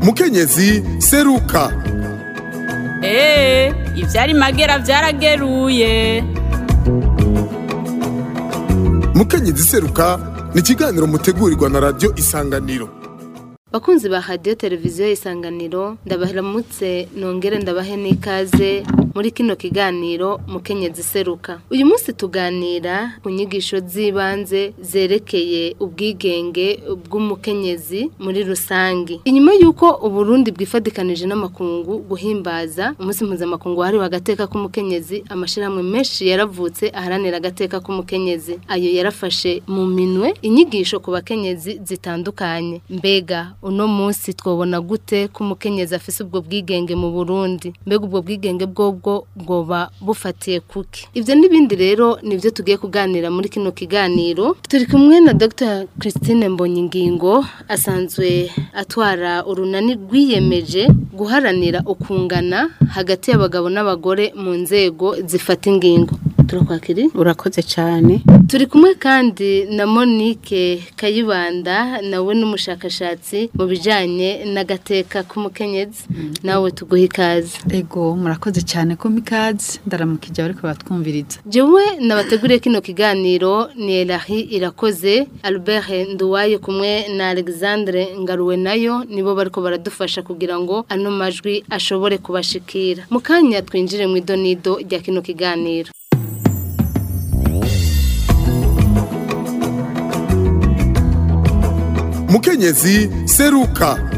mukenyezi seruka eee ivyari magera vyarageruye mukenyezi seruka ni ikiganiro mutegurirwa na radiyo isanganiro bakunzi ba radiyo televiziyo isanganiro ndabaramutse nongere ndabahe n'ikaze muri kino kiganiro mukenyezi seruka uyu munsi tuganira ku nyigisho z'ibanze zerekeye ubwigenge bw'umukenyezi muri rusange inyuma y'uko uburundi bwifadikanije n'amakungu guhimbaza umunsi mpuzamakungu wahariwe agateka k'umukenyezi amashyirahamwe menshi yaravutse aharanira agateka k'umukenyezi ayo yarafashe mu minwe inyigisho ku bakenyezi zitandukanye mbega uno munsi twobona gute ko umukenyezi afise ubwo bwigenge mu Burundi mbega ubwo bwigenge bwobwo bwoba bufatiye kuki ivyo n'ibindi rero nivyo tugiye kuganira muri kino kiganiro turi kumwe na Dr Christine Mbonyingingo asanzwe atwara urunani rwiyemeje guharanira ukungana hagati y'abagabo n'abagore mu nzego zifata ingingo turakwakiri urakoze cyane turi kumwe kandi na Monique Kayibanda nawe n'umushakashatsi mu bijanye n'agateka k'umukenyezi nawe tuguha ikaze ego murakoze cyane ko mikaze ndaramukije ariko batwumviriza jewe nabateguriye kino kiganiro ni Elahi irakoze Albert Nduwaye kumwe na Alexandre Ngaruwe nayo nibo bariko baradufasha kugira ngo ano majwi ashobore kubashikira mu kanya twinjire mu idonido rya kino kiganiro mukenyezi seruka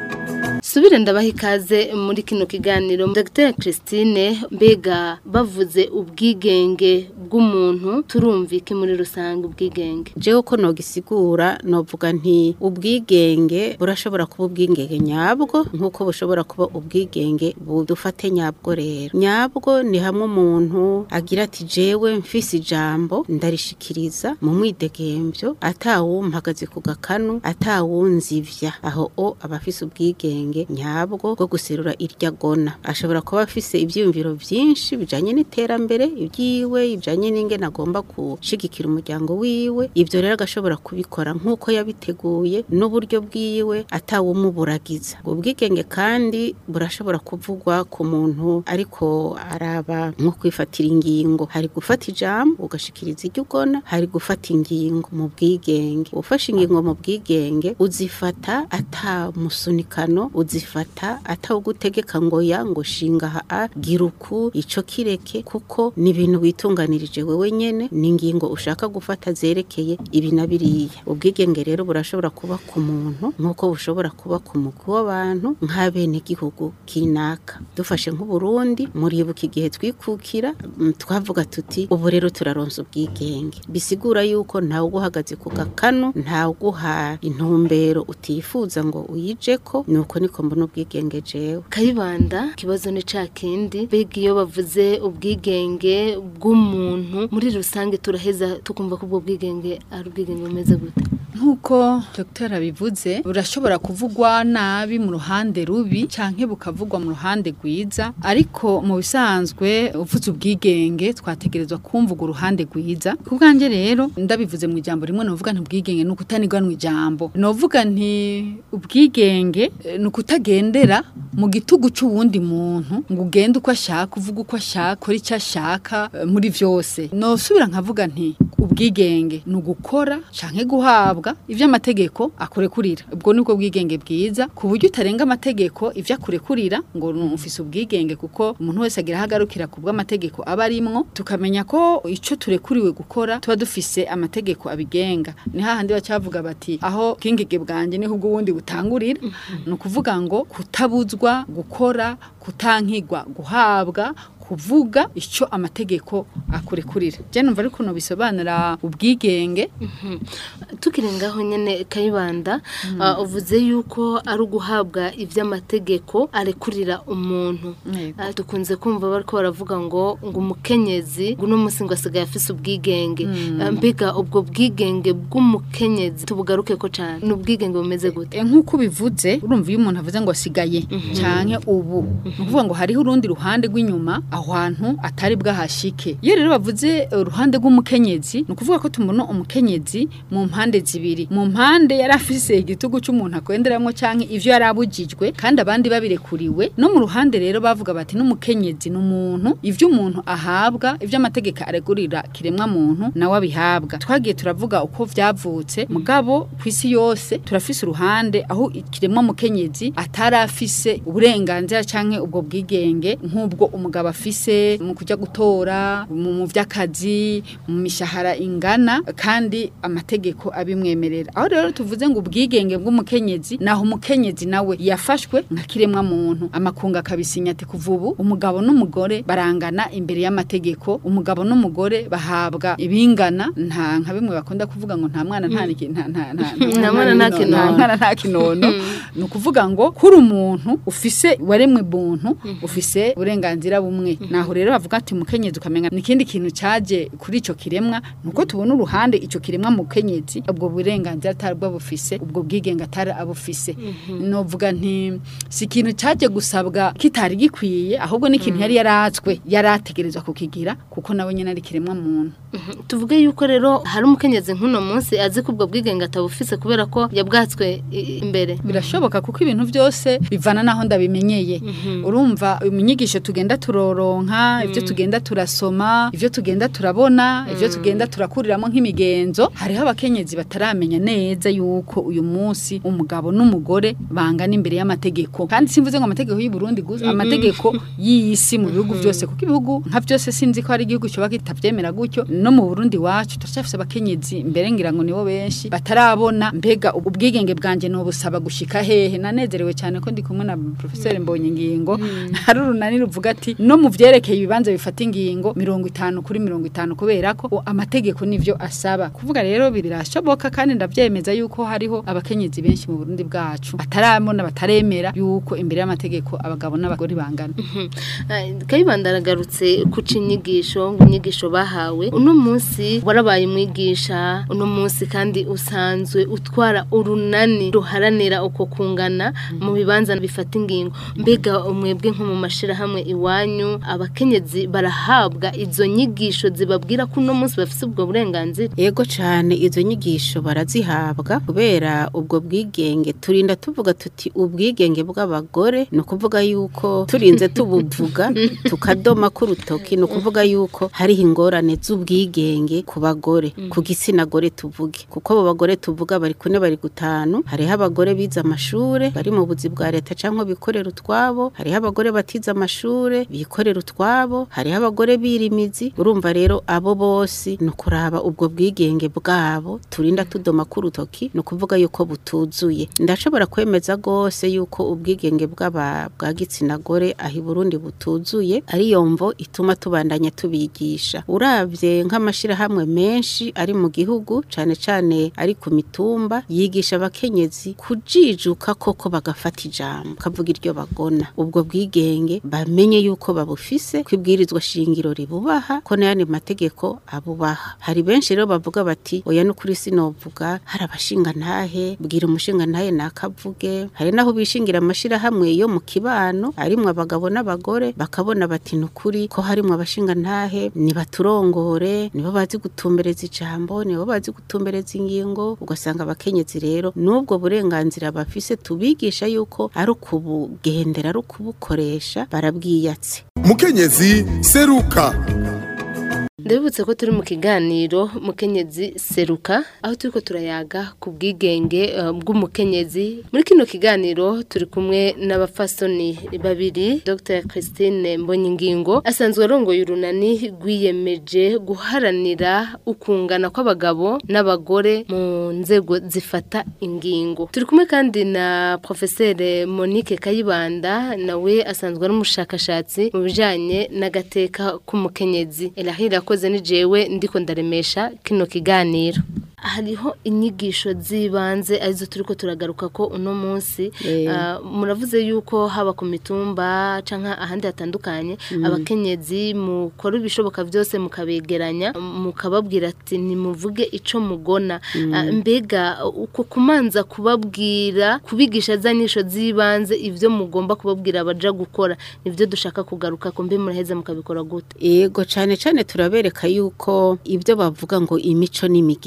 subire ndabaha ikaze muri kino kiganiro Dr Christine mbega bavuze ubwigenge bw'umuntu turumva iki muri rusange ubwigenge jewe ko nogisigura novuga nti ubwigenge burashobora kuba ubwigenge nyabwo nk'uko bushobora kuba ubwigenge budufate nyabwo rero nyabwo ni hamwe umuntu agira ati jewe mfise ijambo ndarishikiriza mu mwidegemvyo atawumpagaze ku gakanu atawunzivya aho o abafise ubwigenge nyabwo bwo guserura irya gona ashobora kuba afise ivyiyumviro vyinshi bijanye n'iterambere ibyiwe bijanye n'ingene agomba gushigikira umuryango wiwe ivyo rero agashobora kubikora nk'uko yabiteguye n'uburyo bwiwe atawumuburagiza ubwo bwigenge kandi burashobora kuvugwa ku muntu ariko araba nko kwifatira ingingo hari gufata ijambo ugashikiriza iryo ugona hari gufata ingingo mu bwigenge ufashe ingingo mu bwigenge uzifata ata musunikano uzifata atawugutegeka ngo ya ngo shinga ha gira uku ico kireke kuko ni ibintu witunganirije wewe nyene ni ingingo ushaka gufata zerekeye ibi na biriya ubwigenge rero burashobora kuba ku muntu nk'uko bushobora kuba ku mugwi w'abantu nk'abene gihugu kinaka dufashe nk'uburundi muribuka igihe twikukira mm, twavuga tuti ubu rero turaronsa ubwigenge bisigura yuko ntawe uguhagaze ku gakanu ntawe uguha intumbero utifuza ngo uyijeko nuko niko mbona ubwigenge jewe kayibanda ikibazo ni ca kindi mbega iyo bavuze ubwigenge bw'umuntu muri rusange turaheza tukumva ko ubwo bwigenge ari ubwigenge bumeze gute nk'uko dr abivuze burashobora kuvugwa nabi mu ruhande rubi canke bukavugwa mu ruhande rwiza ariko mu bisanzwe uvuze ubwigenge twategerezwa kumvuga uruhande rwiza ku bwanjye rero ndabivuze mu ijambo rimwe novuga nti ubwigenge ni ukutaniganwa ijambo novuga nti ubwigenge eh, ni ukutagendera mu gitugu c'uwundi muntu ngo ugende uko ashaka uvuga uko ashaka ukora icyo ashaka eh, muri vyose nosubira nkavuga nti ubwigenge ni ugukora canke guhabwa ivyo amategeko akurekurira ubwo nibwo bwigenge bwiza ku buryo utarenga amategeko ivyo akurekurira ngo ufise ubwigenge kuko umuntu wese agira ahagarukira ku bw'amategeko aba arimwo tukamenya ko ico turekuriwe gukora tuba dufise amategeko abigenga ni hahandi bacavuga bati aho bwingege bwanje niho ubw'uwundi butangurira ni ukuvuga ngo kutabuzwa gukora kutankigwa guhabwa kuvuga icyo amategeko akurekurira je numva ariko no bisobanura ubwigenge tukiri ngaho nyene kayibanda ah, uvuze yuko ari uguhabwa ivy'amategeko arekurira umuntu Yego. Ah, dukunze kumva bariko baravuga ngo ngo umukenyezi ngo uno munsi ngo asigaye afise ubwigenge Ah, mbega ubwo bwigenge bw'umukenyezi tubugaruke ko cane ni ubwigenge bumeze gute E, nk'uko ubivuze urumva iyo umuntu avuze ngo asigaye canke ubu ni ukuvuga ngo hariho urundi ruhande rw'inyuma aho hantu atari bwahashike iyo rero bavuze uruhande rw'umukenyezi ni ukuvuga ko tubona umukenyezi mu mpande mpande zibiri mu mpande yari afise igitugu c'umuntu akwenderamwo canke ivyo yari abujijwe kandi abandi babirekuriwe no mu ruhande rero bavuga bati n'umukenyezi n'umuntu ivyo umuntu ahabwa ivyo amategeko aregurira kiremwa muntu nawe abihabwa twagiye turavuga uko vyavutse mugabo kw'isi yose turafise uruhande aho ikiremwa mukenyezi atari afise uburenganzira canke ubwo bwigenge nk'ubwo umugabo afise mu kuja gutora mu mu vy'akazi mu mishahara ingana kandi amategeko abimwemerera aho rero tuvuze ngo ubwigenge bw'umukenyezi naho umukenyezi nawe yafashwe nka kiremwa muntu amakunga akabisinya ati kuva ubu umugabo n'umugore barangana imbere y'amategeko umugabo n'umugore bahabwa ibingana nta nka bimwe bakunda kuvuga ngo nta mwana nta niki- nta nta nta Nta mwana nta kinono. mwana nta kinono ni ukuvuga ngo kuri umuntu ufise waremwe buntu ufise uburenganzira bumwe naho rero bavuga ati mukenyezi ukamenya n'ikindi kintu caje kuri ico kiremwa nuko tubona uruhande ico kiremwa mukenyezi ubwo burenganzira atari bwo bufise ubwo bwigenge atari abufise novuga nti si ikintu caje gusabwa kitari gikwiye ahubwo n'ikintu yari yaratswe yarategerezwa kukigira kuko nawe nyene ari kiremwa muntu tuvuge yuko rero hari umukenyezi nk'uno munsi azi ko ubwo bwigenge atabufise kubera ko yabwatswe i- imbere birashoboka kuko ibintu byose bivana naho ndabimenyeye urumva inyigisho tugenda turoronka ibyo tugenda turasoma ibyo tugenda turabona ibyo tugenda turakuriramo nk'imigenzo hariho abakenyezi bataramenya neza yuko uyu munsi umugabo n'umugore bangana imbere y'amategeko kandi simvuze ngo amategeko y'u Burundi gusa amategeko y'isi mu bihugu byose kuko ibihugu nka byose sinzi ko hari igihugu cyoba kitavyemera gutyo no mu Burundi wacu turacyafise abakenyezi mbere ngira ngo nibo benshi batarabona mbega ubu ubwigenge bwanje no busaba gushika hehe nanezerewe cyane ko ndi kumwe na professeur Mbonye ngingo hari urunani ruvuga ati no mu vyerekeye ibibanza bifata ingingo mirongo itanu kuri mirongo itanu kubera ko o, amategeko nivyo asaba kuvuga rero birashoboka kandi ndavyemeza yuko hariho abakenyezi benshi mu Burundi bwacu batarabona bataremera yuko imbere y'amategeko abagabo n'abagore bangana kayibanda aragarutse ku cinyigisho ngo inyigisho bahawe uno munsi warabaye umwigisha uno munsi kandi usanzwe utwara urunani ruharanira uko kungana mu bibanza bifata ingingo mbega umwebwe nko mu mashirahamwe iwanyu abakenyezi barahabwa izo nyigisho zibabwira ko uno munsi bafite ubwo burenganzira Ego cyane izo nyigisho barazihabwa kubera ubwo bwigenge turinda tuvuga tuti ubwigenge bw'abagore ni ukuvuga yuko turinze tubuvuga tukadoma k'urutoki ni ukuvuga yuko hariho ingorane z'ubwigenge ku bagore ku gitsina gore tuvuge kuko abo bagore tuvuga bari kune bari gutanu hariho abagore bize amashure bari mu buzi bwa leta cyangwa bikorera utwabo hariho abagore batize amashure bikorera utwabo hariho abagore birimizi urumva rero abo bose ni ukuraba ubwo bwigenge bwabo turinda tudoma k'urutoki ni ukuvuga yuko butuzuye ndashobora kwemeza rwose yuko ubwigenge bw'aba bwa gitsina gore aho i burundi butuzuye ariyo mvo ituma tubandanya tubigisha uravye nk'amashirahamwe menshi ari mu gihugu cane cane ari ku mitumba yigisha abakenyezi kujijuka koko bagafata ijambo kavuga iryo bagona ubwo bwigenge bamenye yuko babufise kwibwirizwa shingiro ribubaha ko n'ayandi mategeko abubaha hari benshi rero bavuga bati oya n'ukuri sinovuga hari abashinga ntahe bwira umushinga ntahe nakavuge hari naho bishingira amashirahamwe yo mu kibano arimwo abagabo n'abagore bakabona bati n'ukuri ko harimwo abashinga ntahe nibaturongore nibo bazi gutumbereza ijambo nibo bazi gutumbereza ingingo ugasanga abakenyezi rero n'ubwo burenganzira bafise tubigisha yuko ari ukubugendera ari ukubukoresha barabwiyatse mukenyezi seruka ndabibutse ko turi mu kiganiro mukenyezi seruka aho turiko turayaga ku bwigenge eh, bw'umukenyezi muri kino kiganiro turi kumwe n'abafasoni babiri Dr Christine Mbonyingingo asanzwe arongoye urunani rwiyemeje guharanira ukungana kw'abagabo n'abagore mu nzego zifata ingingo turi kumwe kandi na Professeur Monique Kayibanda nawe asanzwe ari umushakashatsi mu bijanye n'agateka k'umukenyezi Elahira akoze ni jewe ndiko ndaremesha kino kiganiro hariho inyigisho z'ibanze arizo turiko turagaruka ko uno munsi Eh. Ah, muravuze yuko haba ku mitumba canke ahandi hatandukanye abakenyezi mukora ibishoboka byose mukabegeranya mukababwira ati nimuvuge ico mugona Ah, mbega uko kumanza kubabwira kubigisha za nyisho z'ibanze ivyo mugomba kubabwira abaja gukora nivyo dushaka kugaruka ko mbe muraheza mukabikora gute Ego cane cane turabereka yuko ibyo bavuga ngo imico n'imigenzo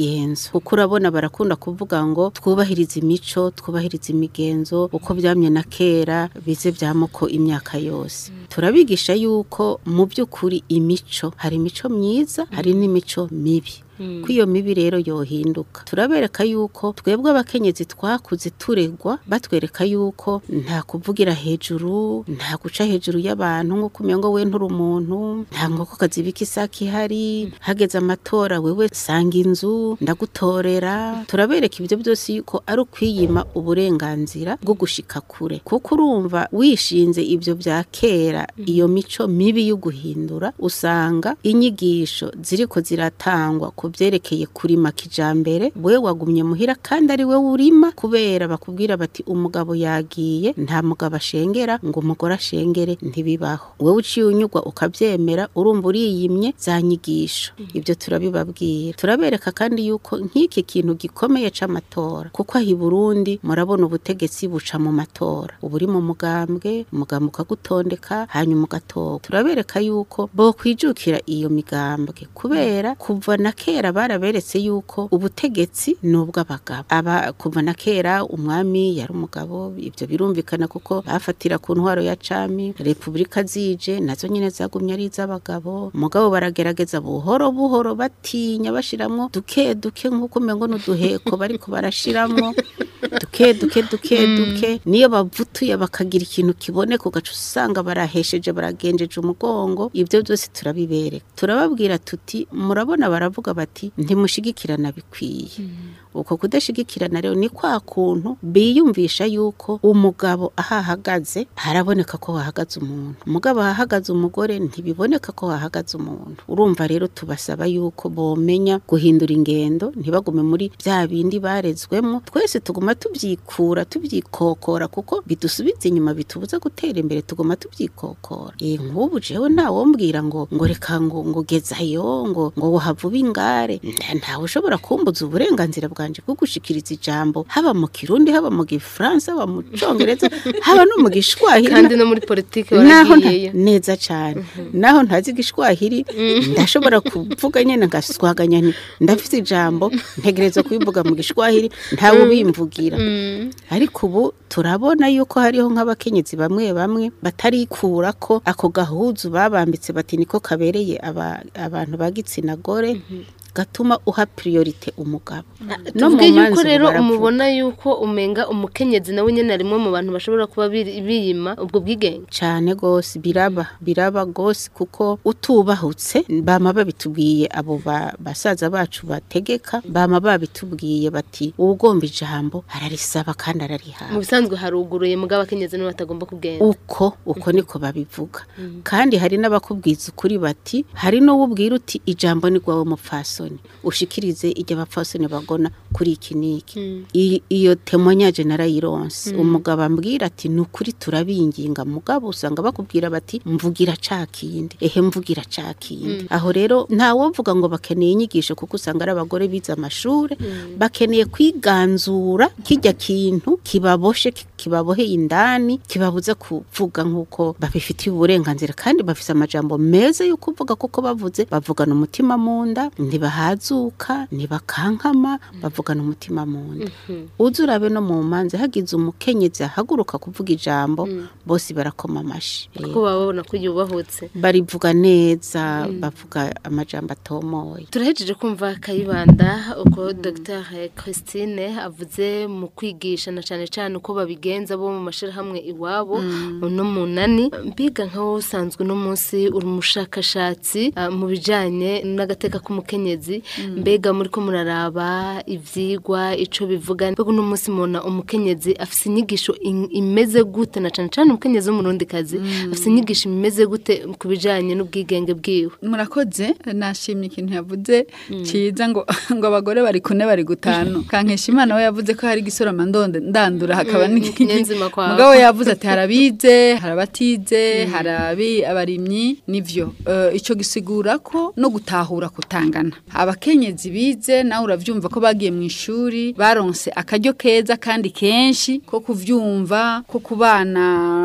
ibibazo kuko urabona barakunda kuvuga ngo twubahirize imico twubahirize imigenzo uko byamye na kera bize byamoko imyaka yose turabigisha yuko mu by'ukuri imico hari imico myiza hari n'imico mibi ko iyo mibi rero yohinduka turabereka yuko twebwe abakenyezi twakuze turegwa batwereka yuko nta kuvugira hejuru nta guca hejuru y'abantu nk'uko umengo we nturi umuntu nta nkoko kazibika isaki ihari hageze amatora wewe sanga inzu ndagutorera turabereka ibyo byose yuko ari ukwiyima uburenganzira bwo gushika kure kuko urumva wishinze ibyo bya kera iyo mico mibi yo guhindura usanga inyigisho ziriko ziratangwa ku byerekeye kurima kijambere we wagumye muhira kandi ari we urima kubera bakubwira bati umugabo yagiye nta mugabo ashengera ngo umugore ashengere ntibibaho wowe uciye unyugwa ukabyemera urumva uriyimye za nyigisho ibyo turabibabwira turabereka kandi yuko nk'iki kintu gikomeye c'amatora kuko aho i Burundi murabona ubutegetsi buca mu matora uba uri mu mugambwe umugambwe ukagutondeka hanyuma ugatora turabereka yuko bo kwijukira iyo migambwe kubera kuva na kera baraberetse yuko ubutegetsi ni ubw'abagabo aba kuva na kera umwami yari umugabo ibyo birumvikana kuko bafatira ku ntwaro ya cami repubulika zije nazo nyine zagumye ari iz'abagabo umugabo baragerageza buhoro buhoro batinya bashiramwo duke duke nk'uko umengo n'uduheko bariko barashiramwo duke duke duke duke niyo bavutuye bakagira ikintu kiboneka ugaca usanga barahesheje baragenjeje umugongo ibyo byose turabibereka turababwira tuti murabona baravuga bati ntimushigikirana bikwiye uko kudashigikirana rero ni kwa kuntu biyumvisha yuko umugabo aho ahagaze haraboneka ko hahagaze umuntu umugabo ahahagaze umugore ntibiboneka ko hahagaze umuntu urumva rero tubasaba yuko bomenya guhindura ingendo ntibagume muri bya bindi barezwemo twese tuguma tubyikura tubyikokora kuko bidusubiza inyuma bitubuza gutera imbere tuguma tubyikokora eh nk'ubu jewe ntawombwira ngo ngo reka ngo ngo gezayo ngo ngo wohava ingare ntawe ushobora kumbuza uburenganzira bwanje bwo gushikiriza ijambo haba mu kirundi haba mu gifaransa haba mu congereza haba no mu gishwahili kandi no muri politike naho nta- waragiyeyo neza cyane naho ntazi igishwahili ndashobora kuvuga nyine ngaswaganya nti ndafite ijambo ntegereza kubivuga mu gishwahili ntawe ubimvugira ariko ubu turabona yuko hariho nk'abakenyezi bamwe bamwe batarikura ko ako gahuzu babambitse bati niko kabereye aba- abantu ba gitsina gore gatuma uha priorite umugabo no mu tuvuge yuko manza rero baravuga. umubona yuko umenga umukenyezi nawe nyine ari rimwe mu bantu bashobora kuba biri- biyima ubwo bwigenge cyane gose biraba biraba gose kuko utubahutse bama babitubwiye abo ba- basaza bacu bategeka bama babitubwiye bati ugomba ijambo ararisaba kandi mu ararihawe bisanzwe haruguruye mugabo abakenyezi nibo batagomba kugenda uko uko niko babivuga kandi hari n'abakubwiza ukuri bati hari n'uwo ubwira uti ijambo ni rwawe mupfasoni ushikirize iryo abapfasoni bagona kuri iki n'iki I- iyo temonyaje narayironse umugabo ambwira ati ni ukuri turabinginga mugabo usanga bakubwira bati mvugira ca kindi ehe mvugira ca kindi aho rero ntawovuga ngo bakeneye inyigisho kuko usanga ari abagore bize amashure bakeneye kwiganzura kijya kintu kibaboshe ki- kibaboheye indani kibabuza kuvuga nk'uko babifitiye uburenganzira kandi bafise amajambo meza yo kuvuga kuko bavuze bavugana umutima mu nda ntibahazuka ntibakankama bavugana umutima mu nda uzi urabe no mu manza hagize umukenyezi ahaguruka kuvuga ijambo bose barakoma amashi kuko baba babona ko yubahutse barivuga neza bavuga amajambo atomoye turahejeje kumva kayibanda uko dr christine avuze mu kwigisha na cyane cyane uko babigenza bo mu mashyirahamwe iwabo no mu nani mbiga nkaho usanzwe uno munsi uri umushakashatsi ah, mu bijyanye n'agateka k'umukenyezi mbega muri ko muraraba ibyigwa icyo bivuga mbega uno munsi mubona umukenyezi afite inyigisho in- imeze gute na cyane cyane umukenyezi w'umurundikazi afite inyigisho imeze gute ku bijyanye n'ubwigenge bwiwe murakoze nashimye ikintu yavuze cyiza ngo ngo abagore bari kune bari gutanu kankesha imana we yavuze ko hari igisoroma ndonde ndandura hakaba Mm, n'iki- ikinyenzima kwawe. mugabo we yavuze ati harabize harabatize harabi abarimyi nivyo Eh, ico gisigura ko no gutahura kutangana abakenyezi bize nawe uravyumva ko bagiye mu ishuri baronse akaryo keza kandi kenshi ko kuvyumva ko kubana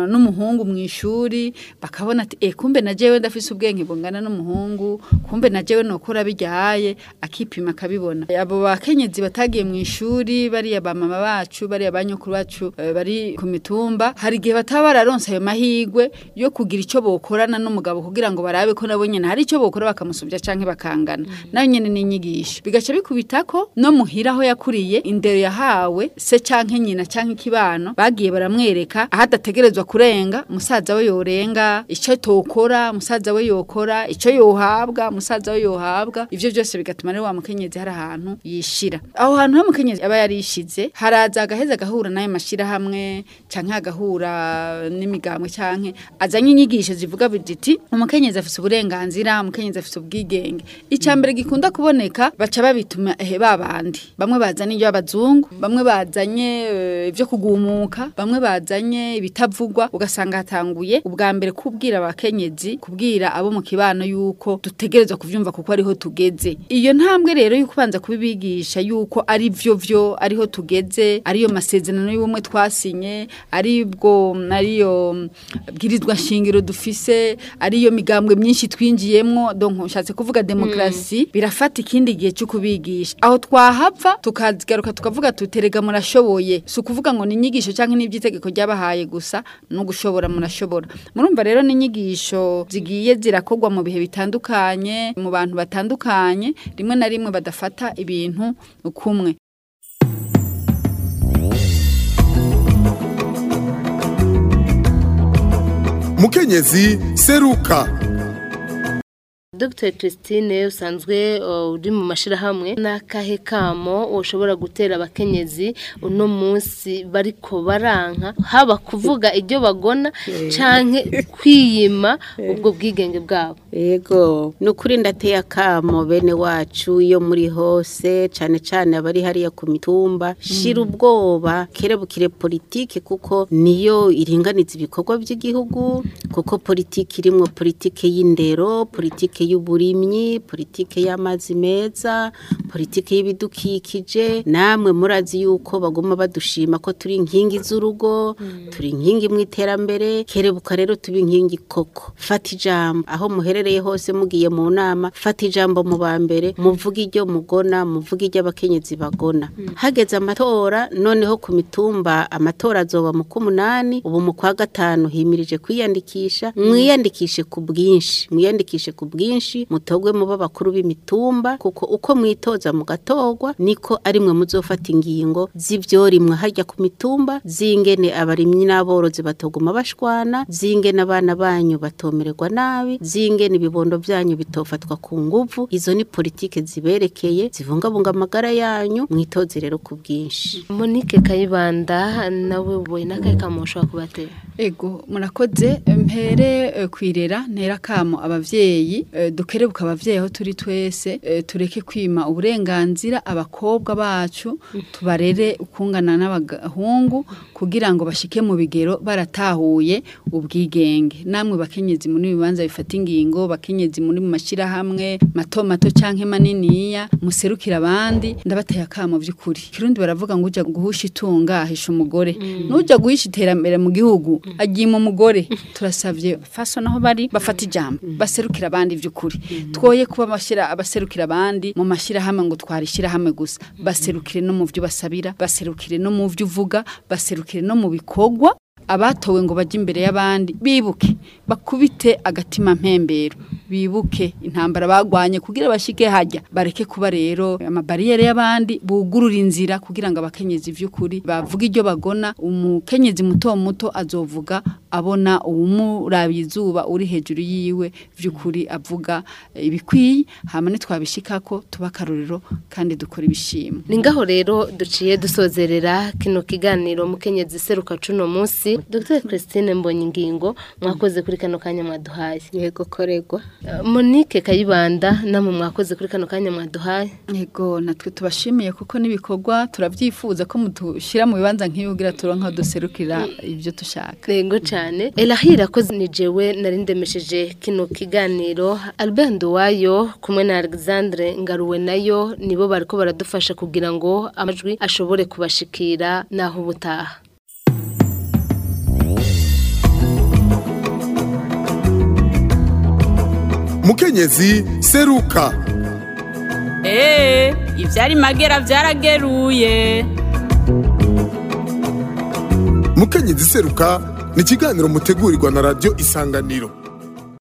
uh, n'umuhungu mu ishuri bakabona ati eh kumbe na jewe ndafise ubwenge bungana n'umuhungu kumbe na jewe nokora bijyaye akipima akabibona abo bakenyezi batagiye mu ishuri bariya bamama bacu bariya banyokuru bacu eh, bari ku mitumba hari igihe bataba bararonse ayo mahigwe yo kugira ico bokorana n'umugabo kugira ngo barabe ko nabo nyene hari ico bokora bakamusubya canke bakangana nayo nyene n'inyigisho bigaca bikubitako no muhira aho yakuriye indero yahawe se canke nyina canke ikibano bagiye baramwereka aho adategerezwa kurenga musaza we yorenga ico tokora musaza we yokora ico yohabwa musaza we yohabwa ivyo byose bigatuma rero wa mukenyezi hari ahantu yishira aho hantu ha mukenyezi aba yarishize haraza agaheza agahura n'ayo mashira hamwe canke agahura n'imigambwe canke azanye inyigisho zivuga biti umukenyezi afise uburenganzira umukenyezi afise ubwigenge icya mbere gikunda kuboneka baca babituma ehe babandi bamwe bazanye ibyo abazungu bamwe bazanye eh, ibyo kugumuka bamwe bazanye ibitavugwa ugasanga hatanguye ubwa mbere kubwira abakenyezi kubwira abo mu kibano yuko dutegerezwa kuvyumva kuko ariho tugeze iyo ntambwe rero yuko ubanza kubibigisha yuko ari vyo vyo ariho tugeze ariyo masezerano y'ubumwe twasinye aribwo ariyo mm, bwirizwa shingiro dufise ariyo migambwe myinshi twinjiyemwo donc nshatse kuvuga demokrasi birafata ikindi gihe cyo kubigisha aho twahava tukazigaruka tukavuga tuterega murashoboye si ukuvuga ngo ni inyigisho cyangwa n'iby'itegeko ryabahaye gusa no gushobora murashobora murumva rero ni inyigisho zigiye zirakorwa mu bihe bitandukanye mu bantu batandukanye rimwe na rimwe badafata ibintu kumwe mukenyezi seruka Dr Christine usanzwe uh, uri mu mashirahamwe n'akahe kamo ushobora gutera abakenyezi uno munsi bariko baranka haba kuvuga ibyo bagona canke kwiyima ubwo bwigenge bwabo Ego, nukuri ndateye akamo bene wacu iyo muri hose cane cane abari hariya ku mitumba shira ubwoba kerebukire politike kuko niyo iringaniza ibikorwa by'igihugu kuko politike irimwo politike y'indero politike y'uburimyi politike y'amazi meza politike y'ibidukikije namwe murazi yuko baguma badushima ko turi inkingi z'urugo turi inkingi mu iterambere kerebuka rero tuba inkingi koko fata ijambo aho muherereye hose mugiye mu nama fata ijambo mu ba mbere muvuge iryo mugona muvuge iryo abakenyezi bagona hageze amatora noneho ku mitumba amatora azoba mu k'umunani ubu mu kwa gatanu himirije kwiyandikisha mwiyandikishe ku bwinshi mwiyandikishe ku bwinshi mutogwe muba bakuru b'imitumba kuko uko mwitoza mugatogwa niko ari mwe muzofata ingingo z'ivyorimwe harya ku mitumba zingene abarimyi n'aborozi batoguma bashwana zingene abana banyu batomererwa nabi zingene ibibondo byanyu bitofatwa ku nguvu izo ni politike ziberekeye zibungabunga amagara yanyu mwitoze rero ku bwinshi Monique Kayibanda nawe uboye n'akahe kamo ushobora kubatera Ego murakoze mpere eh, kwirera ntera kamo abavyeyi eh, dukerebuka abavyeyi aho turi twese eh, tureke kwima uburenganzira abakobwa bacu tubarere ukungana n'abahungu kugira ngo bashike mu bigero baratahuye ubwigenge namwe bakenyezi muri bibanza bifata ingingo bakenyezi muri mu mashira hamwe mato mato canke maniniya muserukira abandi ndabateye akamo vy'ukuri kirundi baravuga ngo uja guhusha itunga ahisha umugore nuja guhisha iterambere mu gihugu agiye mu mugore turasavye faso naho bari bafata ijambo baserukira abandi vy'ukuri twoye kuba bashira abaserukira abandi mu mashira hamwe ngo twarishira hamwe gusa baserukire no mu vyo basabira baserukire no mu vyo uvuga baserukire no mu bikorwa abatowe ngo bajye imbere y'abandi bibuke bakubite agatima mpembero bibuke intambara bagwanye kugira bashike hajya bareke kuba rero amabariyeri y'abandi bugurura inzira kugira ngo abakenyezi vy'ukuri bavuga iryo bagona umukenyezi muto muto azovuga abona uwumurabiye izuba uri hejuru yiwe vy'ukuri avuga eh, ibikwiye hama nitwabishikako tuba akarorero kandi dukora ibishimwe ni ngaho rero duciye dusozerera kino kiganiro mukenyezi seruka cuno munsi Dr Christine Mbonyi ingingo mwakoze kuri kano kanya mwaduhaye yego koregwa Uh, Monique Kayibanda namwe mwakoze kuri kano kanya mwaduhaye Ego natwe tubashimiye kuko n'ibikorwa turavyifuza ko mutushira mu bibanza nk'ibigira turonka duserukira ibyo dushaka. Rego cyane Elahira ko ni jewe nari ndemesheje kino kiganiro Albert Nduwayo kumwe na Alexandre Ngaruwe nayo nibo bariko baradufasha kugira ngo amajwi ashobore kubashikira naho ubutaha mukenyezi seruka eee ivyari magera vyarageruye mukenyezi seruka ni ikiganiro mutegurirwa na radiyo isanganiro